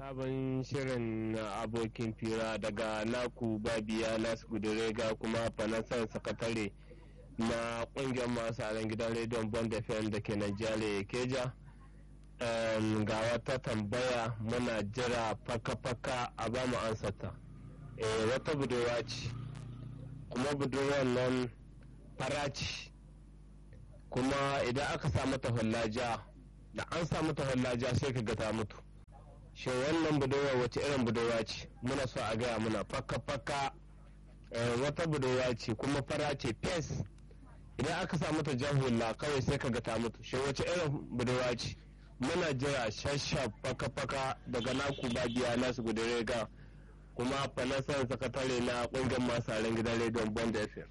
sabon shirin abokin fira daga naku babiya nasu gudurega kuma fanasan sakatare na kungiyar masu aren gidan rediyon bond fm da ke najeriya keja ga wata tambaya muna jira faka-faka a ba mu ansata wata budurwa ce kuma budurwar nan fara ce kuma idan aka sa mata hullaja da an sa mata hullaja sai ka ga ta mutu shin wannan budurwa wace irin budurwa ce muna so a gaya muna faka-faka wata budurwa ce kuma fara ce fes idan aka sa mata jan hula kawai sai ka ga ta mutu shin wace irin budurwa ce muna jira shashaf faka-faka daga naku babiya nasu gudure ga kuma falasan sakatare na kungiyar masu aren gidan rediyon bond fm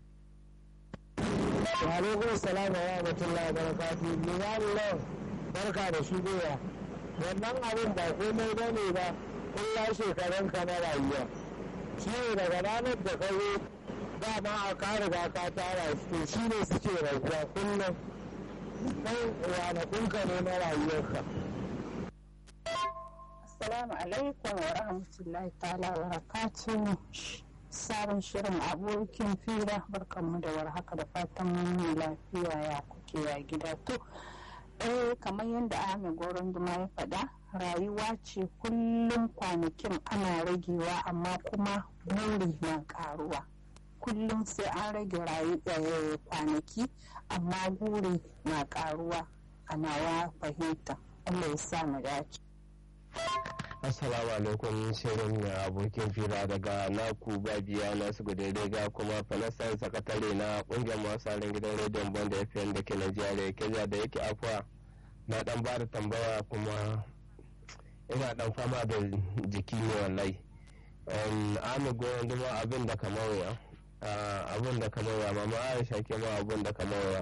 Alaikum salam wa rahmatullahi wa barakatuhu. Limamu barka da shigowa. Wannan abin ba komai ba ne ba, kulla shekarun ka na rayuwa. Shi ne daga ranar da ka zo dama a ka riga ka tara su to shi ne suke rabuwa kullum. Kai ranakunka ne na rayuwarka. Assalamu alaikum wa rahmatullahi ta'ala wa barakatuhu. sabon shirin abokin fira barkanmu da warhaka da fatan mun lafiya ya kuke ya gida to eh kamar yadda ahmed goron duma ya faɗa rayuwa ce kullum kwanakin ana ragewa amma kuma buri na karuwa kullum sai an rage kwanaki amma buri na karuwa a nawa fahimta allah ya sa mu dace Assalamu alaikum shirin na abokin fira daga naku babiya nasu daidai ga kuma falasan sakatare na kungiyar masu gidan rediyon banda fm da ke najeriya kenya da yake afuwa na dan ba da tambaya kuma ina dan fama da jiki ne wallahi ami goyon duma abin da kamar ya abin da kamar ya mama aisha ke ma abin da kamar ya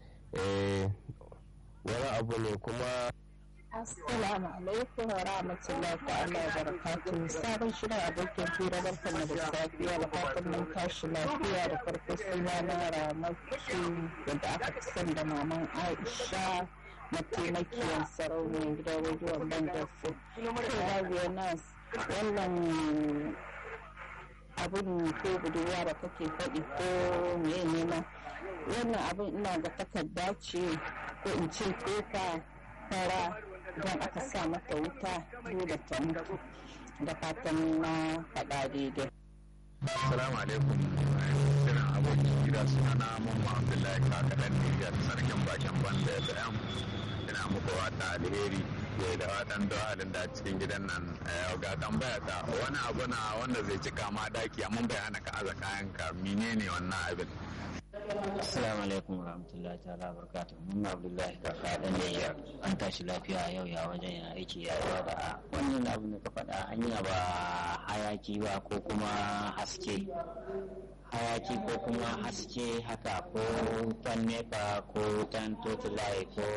wani abu ne kuma Assalamu alaikum wa rahmatullahi ta'ala wa barakatuhu sabon shirin abokin fira barkan da safiya da fatan mun tashi lafiya da farko suna na ramatu da aka fi son da maman Aisha mataimakiyar sarauniyar gidan rediyon bandarsu. Kai nas wannan abin ko budurwa da kake faɗi ko meye nema wannan abin ina ga takarda ce ko in ce kofa fara idan aka sa mata wuta dole ta mutu da fatan na faɗa daidai. Assalamu alaikum. Shirin abokin gida suna na Mamma Abdullahi Kakadan Nijar sarkin bakin banda da yan ina muku wata alheri ke da watan halin da cikin gidan nan ga tambaya ta wani abu na wanda zai cika ma daki amma bai hana ka aza kayan ka menene wannan abin Assalamu alaikum warahmatullahi ta'ala barkatu mun Abdullahi kaka dan Niger an tashi lafiya yau ya wajen ya aiki ya yawa da wannan abu da ka faɗa hanya ba hayaki ba ko kuma haske hayaki ko kuma haske haka ko tan nepa ko tan totulai ko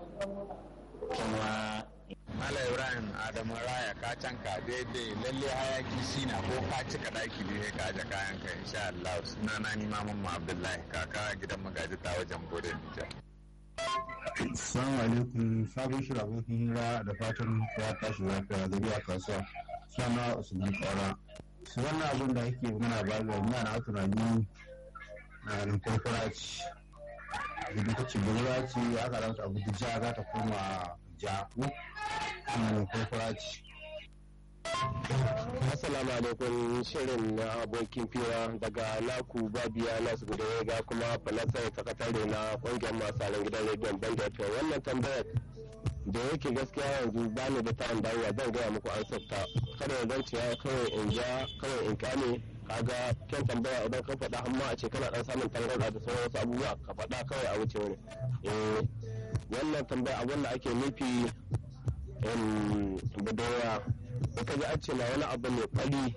kuma Mala Ibrahim Adamu Raya ka canka daidai lalle hayaki shi na ko ka cika daki ne ka aje kayan ka insha Allah suna na ni Maman Abdullahi kaka gidan magaji ta wajen Bode Nijar. Assalamu alaikum sabon shirin abokin hira da fatan ya tashi lafiya da biya kasuwa suna Usman Kwara. Su wannan abin da ake muna ba da muna na tunani na nan farfara ce. Idan ta ce bulura ce aka ranta abu da ja za ta koma ja ko nan farfara ce. Assalamu alaikum shirin na abokin fira daga naku babiya nasu guda ga kuma falasar sakatare na kungiyar masu aren gidan rediyon banda ta wannan tambayar da yake gaskiya yanzu ba ni da ta'an dawowa zan gaya muku an sabta kada ya zan ciya kawai in ja kawai in kame kaga kyan tambaya idan ka faɗa amma a ce kana dan samun tangarɗa da sauran wasu abubuwa ka faɗa kawai a wuce wani eh wannan tambaya abin da ake nufi budurwa da ka ji an ce na wani abu ne fari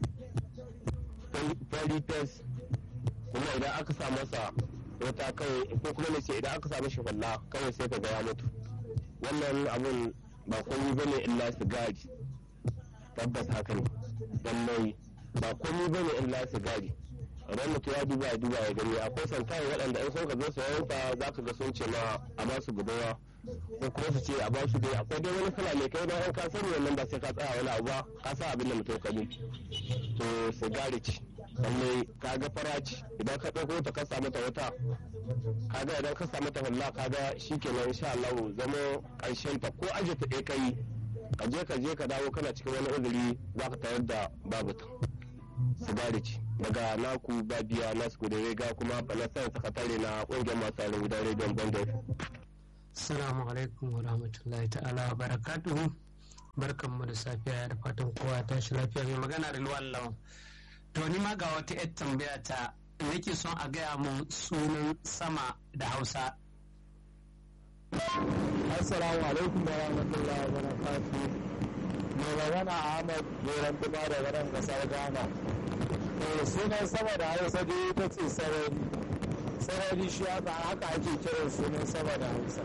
fari fes kuma idan aka sa masa wata kawai ko kuma ne ce idan aka sa mashi hulla kawai sai ka ga ya mutu wannan abun ba komai bane illa sigari tabbas haka ne lallai ba komai bane illa sigari idan mutum ya duba ya duba ya gani akwai santayi waɗanda in sun ka zo sayan ta za ka ga sun ce ma a ba su budurwa ko kuma su ce a ba su dai akwai dai wani kala mai kai bayan ka sani wannan ba sai ka tsaya wani abu ba ka sa abin da mutum ka mu to sigari ci lalle ka ga faraci idan ka ɗauko ta ka samu ta wata kaga idan ka samu ta hulla kaga shikenan insha Allah zama ƙarshen ta ko aje ta ɗaya kai ka je ka je ka dawo kana cikin wani uzuri za ka tayar da babu ta sigari ci daga naku babiya nasu kudere ga kuma falasan sakatare na ƙungiyar masu halin gidan rediyon bandar Assalamu alaikum wa rahmatullahi ta'ala wa barakatuhu barkanmu da safiya da fatan kowa ta shi lafiya mai magana da luwan lawan to ni ma ga wata yar tambaya ta nake son a gaya mun sunan sama da hausa assalamu alaikum wa rahmatullahi wa barakatuh mai magana ahmad goran duma da garin kasar ghana to sunan sama da hausa dai ita ce sarari sarari shi haka haka ake kiran sunan sama da hausa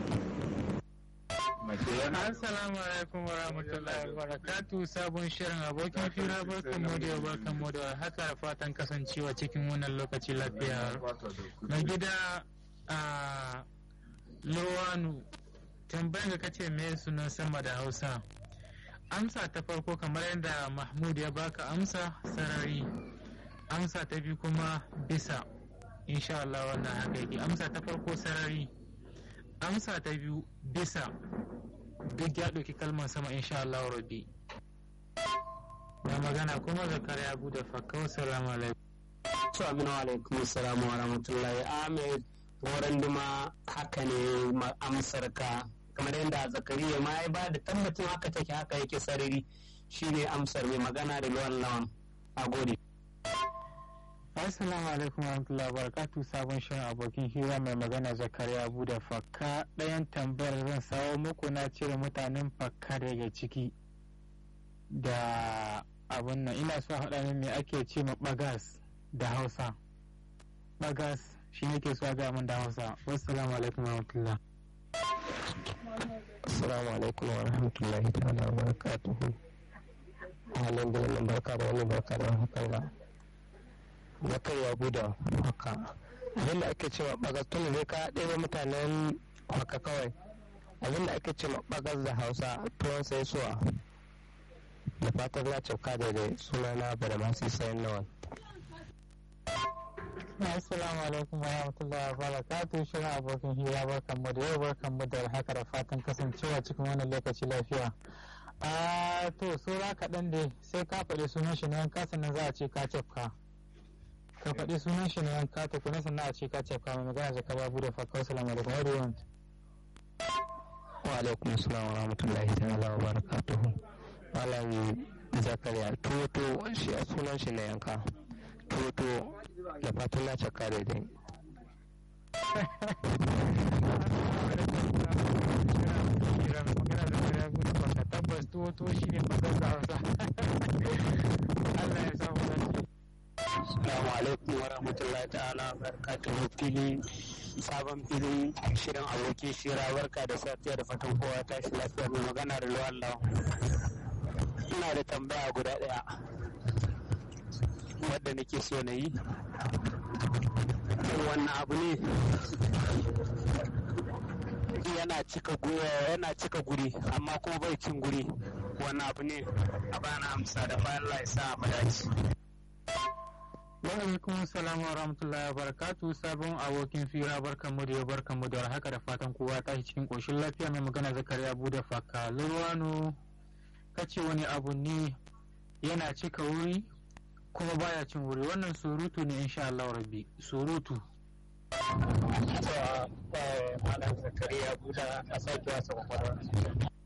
Assalamu alaikum wa rahmatullahi wa barakatu sabon shirin abokin fira barkan mu da barkan mu da haka da fatan kasancewa cikin wannan lokaci lafiya na gida a lowanu tambayan da kace me sunan sama da hausa amsa ta farko kamar yadda mahmud ya baka amsa sarari amsa ta biyu kuma bisa insha Allah wannan haka yake amsa ta farko sarari amsa ta biyu bisa duk ya ɗauki kalmar sama insha Allah rabbi na magana kuma zakariya abu da fakau salamu alaikum to aminu alaikum assalamu wa rahmatullahi ahmed wurin duma haka ne amsar ka kamar yadda zakariya ma ya ba da tabbacin haka take haka yake sarari shine amsar mai magana da luwan lawan a gode Assalamu alaikum warahmatullahi wabarakatuh sabon shirin abokin hira mai magana zakariya abu da fakka ɗayan tambayar zan sawo muku na cire mutanen fakka daga ciki da abun nan ina so haɗa min me ake ce ma bagas da hausa bagas shi nake so ga min da hausa wassalamu alaikum warahmatullahi assalamu alaikum wa rahmatullahi ta'ala wa barakatuhu halin da nan barka da wani barka da hakan ga na kai ya guda haka abinda ake cewa bagas tun zai ka ɗaya mutanen haka kawai abinda ake cewa bagas da hausa tuwon sai suwa da fatan na cauka da dai suna na bada masu sayan nawan Assalamu alaikum wa rahmatullahi wa barakatuh shirin abokin hira barkan mu da yau barkan mu da haka da fatan kasancewa cikin wannan lokaci lafiya. A to saura kaɗan dai sai ka faɗi sunan shi na yanka sannan za a ce ka cafka. Ka faɗi sunan shi na yanka ta kuna sannan a ce ka cafka mai magana da ka babu da fakar salamu alaikum wa rahmatullahi wa alaikum assalam wa rahmatullahi ta'ala wa barakatuhu. Malam Zakariya Toto shi a sunan shi na yanka. Toto da fatan na caka daidai. tabbas tuwo tuwo shi ne fasar da hausa Allah ya samu lafiya Assalamu alaikum wa rahmatullahi ta'ala barakatuhu fili sabon filin shirin abokin shira barka da safiya da fatan kowa tashi lafiya mai magana da luwan lawan ina da tambaya guda ɗaya wadda nake so na yi wannan abu ne yana cika yana cika guri amma kuma bai cin guri wannan abu ne a bana amsa da bayan Allah ya sa mu dace wa alaikum salam wa rahmatullahi wa barakatuh sabon abokin fira barkan mu da yau barkan mu da haka da fatan kowa tashi cikin koshin lafiya mai magana zakariya bude faka lurwano kace wani abu ne yana cika wuri kuma baya cin wuri wannan surutu ne insha Allah rabbi surutu malam zakariya buda a sake wasa kwakwalwa